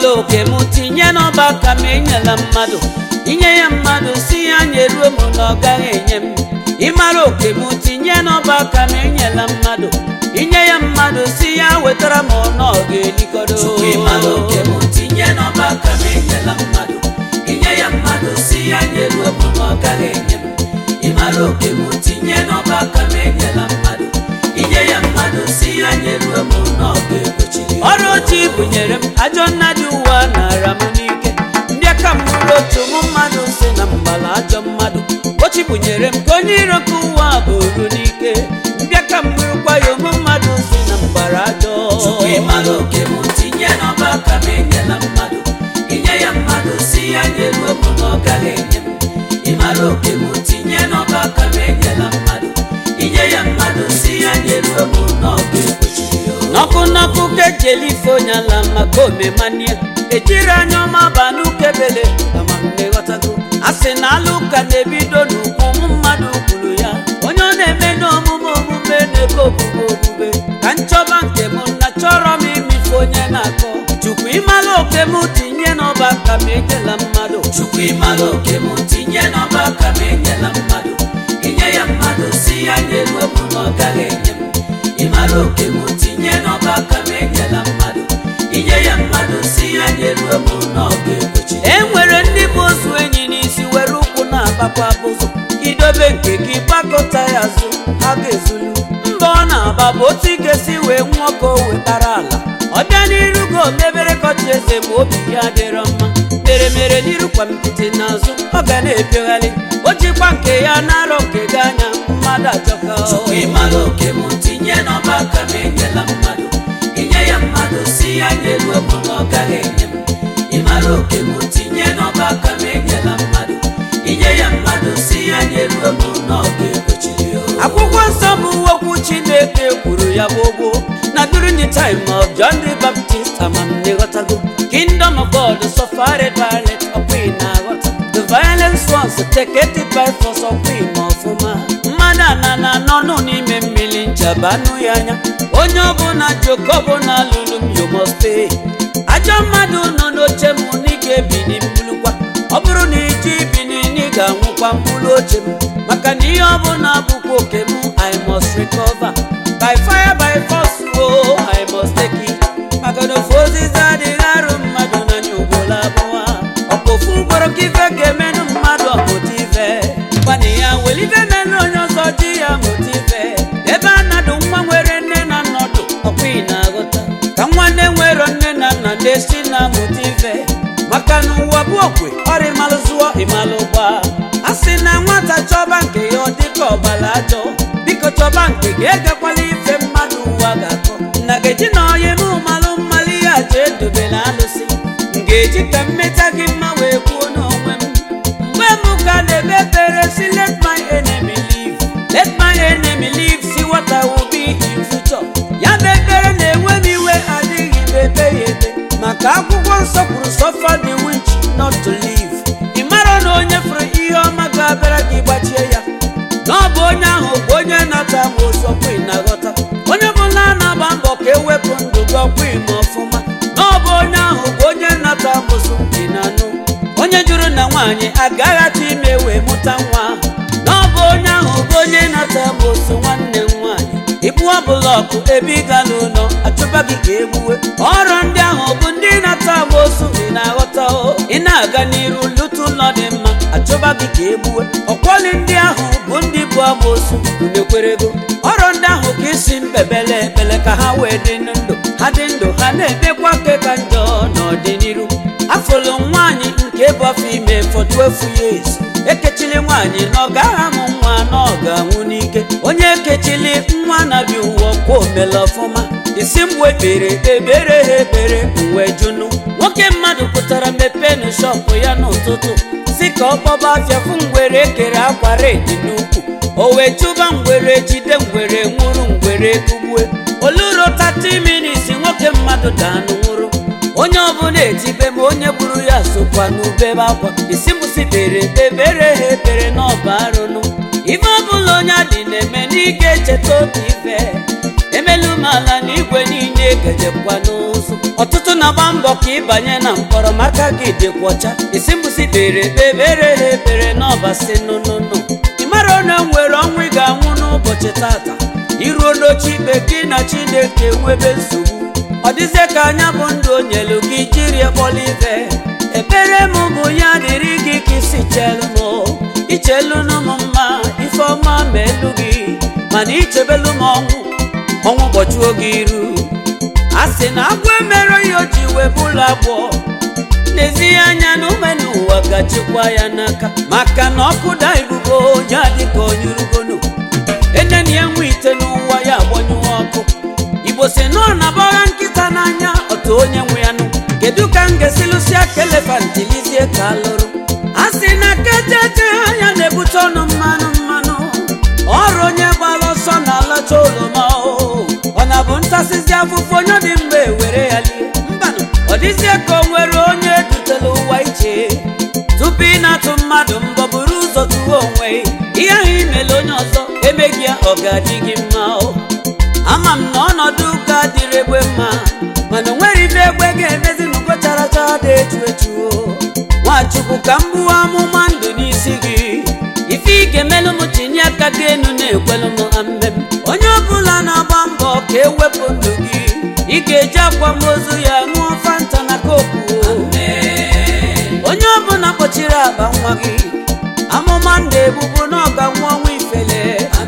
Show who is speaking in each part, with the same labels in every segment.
Speaker 1: ịmara oke m tinye n'ọba aka m enyela mmadụ inye ya mmadụ si ya nyeruo m na ọ gaghị enye m ịmara oke m tinye n'ọba aka m enyela mmadụ inye ya mmadụ si ya wetara m na ọ ga-elikọdo
Speaker 2: Chukwu ịmara oke m tinye n'ọba aka m enyela mmadụ inye ya mmadụ si ya nyeruo m na ọ gaghị enye m ịmara oke m tinye n'ọba aka m enyela mmadụ inye ya mmadụ si ya nyeruo m na ọ ga-ekpochiri ya.
Speaker 1: ọrụ ochie bunyere m ajọ nna dị ụwa nara m n'ike ndị aka m mụrụ otu m mmadụ si na mgbala ajọ mmadụ ochi bunyere m ka onye iro ka ụwa bụrụ n'ike ndị aka m mụrụkwa ya ụmụ mmadụ si na mgbara ajọ
Speaker 2: Chukwu ịmara oke m tinye n'ọba aka m enyela mmadụ inye ya mmadụ si ya nyeruo m na ọ gaghị enye m ịmara oke m tinye n'ọba aka m enyela mmadụ inye ya mmadụ si ya nyeruo m na ọ ga-ekpochiri ya.
Speaker 1: n'ọkụ n'ọkụ ka eji elife onye ala maka omemanie ejiri anya ọma ba n'ukebele amammeghọtago a sị na alụ ụka na-ebido n'ukwu ụmụ mmadụ kwuru ya onye ọ na-eme n'omume omume na-ebe obube obube ka nchọba nke m na chọrọ m imife onye na-akọ chukwu ịmala oke m tinye n'ọba aka m enyela mmadụ
Speaker 2: Chukwu ịmara oke m tinye n'ọba aka m enyela mmadụ inye ya mmadụ si ya nyeruo m na ọ gaghị enye m ịmara oke m tinye n'ọba aka m enyela mmadụ inye ya mmadụ si ya nyeruo m na ọ ga-ekpochiri
Speaker 1: e nwere ndị bụ ozu enyi n'isi were ụkwụ na-agbakwa abụzụ idobe nke gị gbakọta ya azụ ha ga-ezulu mba ọ na-agba bụ otu ị ga-esi wee nwụọ ka o wetara ala ọ bịa n'iru gị omebere kọchi eze ma obi ya dịrọ mma mere mere n'iru kwa mpịtị n'azụ ọ ga na-epiogharị o jikwa nke ya na-arọ nke gị anya mmadụ ajọka
Speaker 2: Chukwu ịmara oke m tinye n'ọba aka m enyela mmadụ inye ya mmadụ si ya nyeruo m na ọ gaghị enye m ịmara oke m tinye n'ọba aka m enyela mmadụ inye ya mmadụ si ya nyeruo m na ọ ga-ekpochiri ya.
Speaker 1: akwụkwọ nsọ bụ okwu chineke kwuru ya bụ ogbo na during the time of john the baptist amamneghọtago kingdom of god suffered violence ọkwa na-aghọta the violence ones take it by force ọkwa ime ọfụma mmadụ anana n'ọnụ n'ime mmiri nchabanụ ya anya onye ọbụla jokọbụna lụrụ m you must pay ajọ mmadụ nọ n'oche m na ị ga-ebini mbulukwa ọ bụrụ na iji ibini na ị ga-anwụkwa mkpụrụ oche m maka na ihe ọbụla bụkwa oke m i must recover by fire by force o i must take it maka na ofu ozizi adịghị arụ mmadụ n'anya ugboro abụọ ọkwa ofu ugboro ka ife ga-emenụ mmadụ ọmụta ife gwana ya welife menụ onye ọzọ ji ya mụta ife ebe a na-adụ nwa nwere nne na nnọdụ ọkwa ị na-aghọta ka nwanne nwere nne na nna na-esi na-amụta ife maka na ụwa bụ okwe ọrịa ịmalụ zụọ ịmalụ gba a sị na nwata chọba nke ya ọ dịka ọgbara ajọ biko chọba nke gị egakwala ife mmadụ ụwa ga-akọ nna ga-eji na onye m malụ mmalụ ya je edobela alụsị m ga-eji ka mmeta gị mma wee kwuo n'onwe m mgbe m ka na-ebe ekpere si let my enemy live let my enemy live see what I will be in future ya bụ ekpere na-enwe m iwe adịghị m ebe ya ebe maka akwụkwọ nsọ kwuru suffer the witch not to live ị mara na onye fụrụ ihe ọma ga-abịara gị gbachie ya na ọ bụ onye ahụ bụ onye nata ma osokwu na-aghọta onye ọbụla na-agba mbọ ka ewepụ ndụ gị ọkwa ime ọfụma na ọ bụ onye ahụ bụ onye nata mosu dị na anụ onye jụrụ na nwaanyị agaghị atụ ime wee mụta nwa na ọ bụ onye ahụ bụ onye nata mosu nwanne m nwaanyị ibuwa bụlọkụ ebe ị ga n'ụlọ achụba gị ka egbuwe ọrụ ndị ahụ bụ ndị nata mosu ị na-aghọta o ị na-aga n'iru lụta ụlọ dị mma achụba gị ka egbuwe ọkwọli ndị ahụ bụ ndị bụ amosu unekwerego ọrụ ndị ahụ ka isi mbebele ekpele ka ha wee dị ndụ ha dị ndụ ha na-emekwa ke ka njọ n'ọdịnihu afụlụ nwaanyị nke bụ afọ ime for 12 years ekechili nwaanyị na ọ gaghị amụ nwa na ọ ga-anwụ n'ike onye ekechili nwa na-abịa ụwa kwa omela ọfụma isi mgbe ekpere ebere ha ekpere uwe junu nwoke mmadụ pụtara mepenu shọpụ ya n'ụtụtụ si ka ọ kpọba afịa fụ ngwere ekere akwa redi n'ukwu o wee chụba ngwere jide ngwere nwụrụ ngwere kugbue oluro 30 minutes nwoke mmadụ danụ nwụrụ onye ọbụla etibe ma onye gburu ya sokwa n'ubebe akwa isi mụsi kpere ebere ha ekpere n'ọba arụnụ ife ọbụla onye adị na-eme n'ike echeta otu ife emelu m ala na igwe niile gejekwa n'ụzọ ọtụtụ na-agba mbọ ka ịbanye na mkpọrọ maka gị dịkwa ọcha isi mbụsi kpere kpebere ha ekpere n'ọbasi nụnụnụ ị mara onye nwere ọnwụ ị ga-anwụ n'ụbọchị tata iruo n'oche ikpe gị na chineke nwebe nsogbu ọ dịzie ka anya bụ ndụ o nyelu gị jiri kpọla ibe ekpere m bụ ya dịrị gị ka isi chelụ m ichelụnụ m mma ife ọma ma elu gị mana ichebelu m ọnwụ ọnwụ gbochuo gị iru a sị na agwọ emere ya o ji wee bụlụ agbọ n'ezie anya na ume n'ụwa gachikwa ya n'aka maka na ọkụ da ibubo ya dịka onyurugono eneni ya nwe ite n'ụwa ya agbanyụwa ọkụ igbo si nọ na bọgha nkịta n'anya otu onye nwe ya nụ kedu ka m ga-esilụsịa ka elefantilizie ka alụrụ a sị na kejeje ya na-ebute ọnụ mmanụ mmanụ ọrụ onye gbara ọsọ na-alacha oroma o ọ na bụ ntasịzi afụfụ onye dị mgbe were ya lie mbanụ ọ dịzie ka o nwere onye dutela ụwa iche tupu ị na-atụ mmadụ mbọ buru ụzọ tụwa onwe ihe ahụ imele onye ọzọ emeghị ya ọ ga-adị gị mma o ama m na ọnọdụ ụka dịrị egbe mma mana o nwere ife egbe ga-emezi n'ugo chara chara dị echu echu o nwachukwu ka m gbuwa amụma ndụ n'isi gị ife ị ga-emelụ m tinye aka gị enu na-ekwelụ m mmem onye ọbụla na-agba mbọ ka ewepụ ndụ gị ị ga-eji akwamozu ya ṅụọ fanta na koku onye ọbụla kpọchiri akpa nwa gị amụma ndụ ebubu na ọga nwa ọnwa ifele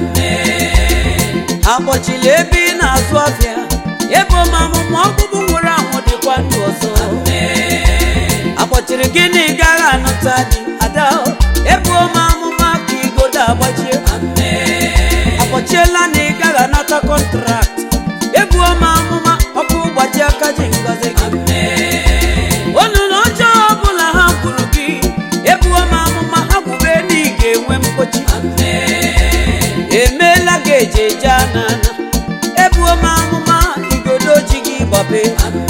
Speaker 1: akpọchili ebe ị na-azụ afịa ebe ọma amụma ọgbụgbụ nwụrụ anwụ dịkwa ndụ ọzọ akpọchiri gị na ị gaghị anụta dị ada ebe ọma amụma ka igodo agbachie akpọchiela na ị gaghị anata kọntrakt ebu ọma amụma ọkụ gbaji aka ji ngozi gị onunu ọjọọ ọbụla ha kwuru gị ebu ọma amụma ha kwube na ị ga-enwe mkpochi emeela gị eje eje anana ebu ọma amụma igodo ji gị gbabe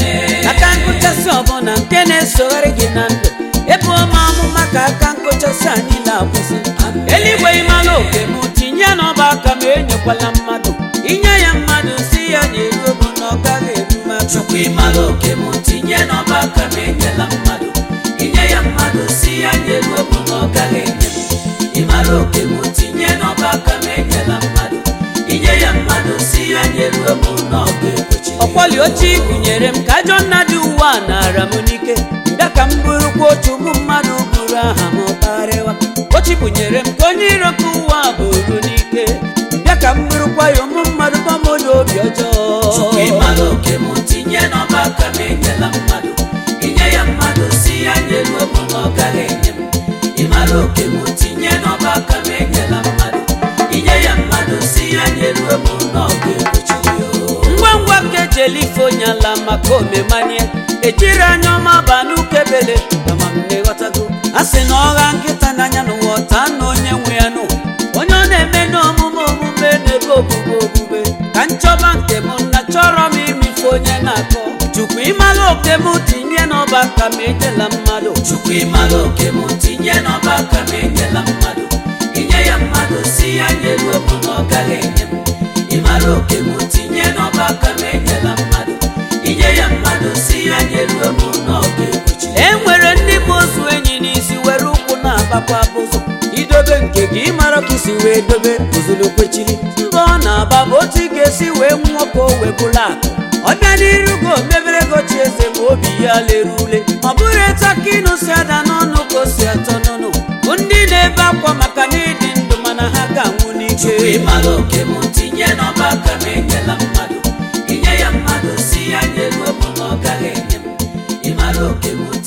Speaker 1: aka nkụchasị ọbụla nke na-esogharị gị na ndụ ebu ọma amụma ka aka nkụchasị anyị na-akwụsị eluigwe ịmala oke m tinye n'ọba aka ma enyekwala mmadụ inye ya mmadụ si ya nyere obu na ọ gaghị eru m aka
Speaker 2: chukwu ịmala oke m tinye n'ọba aka m enyela mmadụ inye ya mmadụ si ya nyere obu na ọ gaghị enye m ịmala oke m tinye n'ọba aka m enyela mmadụ inye ya mmadụ si ya nyere obu na ọ ga-ekwechi
Speaker 1: ọkwọli ochie gụnyere m ka ajọ nna dị ụwa nara m n'ike nga ka m bụrụkwa otu ụmụ mmadụ bụrụ aha m karịwa ochi bụnyere m ka onye iro ka ụwa bụrụ n'ike bịa ka m bụrụkwa ya ụmụ mmadụ gbamodo obi
Speaker 2: chukwu
Speaker 1: ọjọọ
Speaker 2: ịmala oke m tinye n'ọba aka m enyela mmadụ inye ya mmadụ si ya nyere obu na ọ gaghị enye m ịmala oke m tinye n'ọba aka m enyela mmadụ inye ya mmadụ si ya nyere obu na ọ ga-ekwechi ya o.
Speaker 1: ngwa ngwa ka ejeli ife onye ala maka omemanie ejiri anya ọma ba n'ukebele kama m na-eghọtago a sị na ọgha nkịta n'anya n'ụwa ọta na onye nwe ya nụ onye ọ na-eme n'omume omume n'ebe obube obube ka nchọba nke m na chọrọ m imife onye na-akọ chukwu ịmala oke m tinye n'ọba aka m enyela mmadụ
Speaker 2: chukwu ịmala oke m tinye n'ọba aka m enyela mmadụ inye ya mmadụ si ya nyere obu na ọ gaghị enye m ịmala oke m tinye n'ọba aka m enyela mmadụ inye ya mmadụ si ya nyere obu na ọ ga-ekwechi
Speaker 1: e nwere ndị bụ ozu enyi n'isi were ụkwụ na-agbakwa bụzụ idobe nke gị ịmara ka isi wee dobe bụzụlụ kwechiri mbọ ọ na-agba bụ otu ị ga-esi wee nwụọ ka o wee bụla akụ ọ bịa n'iru go mebere gochi eze ma obi ya lere ule ọ bụrụ etu aka ịnụ si ada n'ọnụ ka o si atọ n'ọnụ bụ ndị na-ebe akwa maka na ịdị ndụ mana ha ga-anwụ n'ike
Speaker 2: chukwu ịmala oke m tinye n'ọba aka m enyela mmadụ inye ya mmadụ si ya nyere obu na ọ gaghị enye m ịmala oke m